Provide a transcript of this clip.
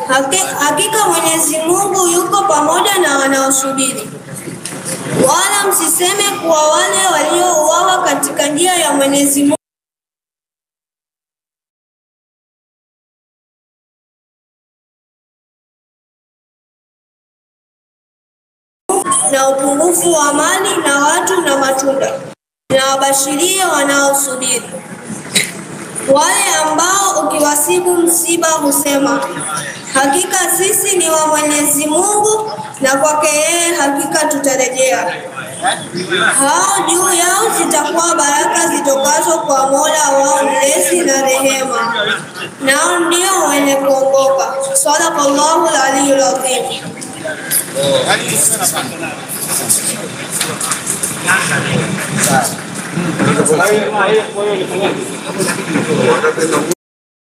Haki- Hakika Mwenyezi Mungu yuko pamoja na wanaosubiri. Wala msiseme kuwa wale waliouawa katika njia ya Mwenyezi Mungu na upungufu wa mali na watu na matunda, na wabashirie wanaosubiri. Wale ambao ukiwasibu msiba husema, hakika sisi ni wa Mwenyezi Mungu na kwake yeye hakika tutarejea. Hao juu yao zitakuwa baraka zitokazo kwa Mola wao mlezi na rehema, nao ndio wenye kuongoka. Sadaqallahu al-aliyyul adhim.